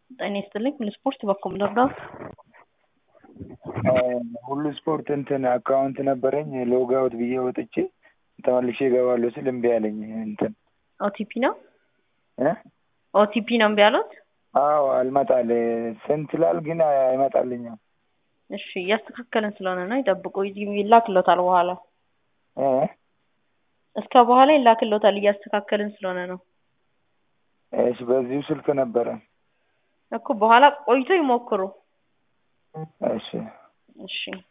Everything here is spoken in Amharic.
ጤና ይስጥልኝ ሁሉ ስፖርት በኩል ልርዳዎት? ሁሉ ስፖርት እንትን አካውንት ነበረኝ ሎግ አውት ብዬ ወጥቼ ተመልሼ እገባለሁ ስል እምቢ አለኝ። እንትን ኦቲፒ ነው እ ኦቲፒ ነው እምቢ ያሉት? አዎ አልመጣል ስንት ላል ግን አይመጣልኝም። እሺ እያስተካከልን ስለሆነ ነው ይጠብቁ። ይላክሎታል በኋላ እ እስከ በኋላ ይላክሎታል እያስተካከልን ስለሆነ ነው እሺ በዚሁ ስልክ ነበረ እኮ በኋላ ቆይቶ ይሞክሩ። እሺ እሺ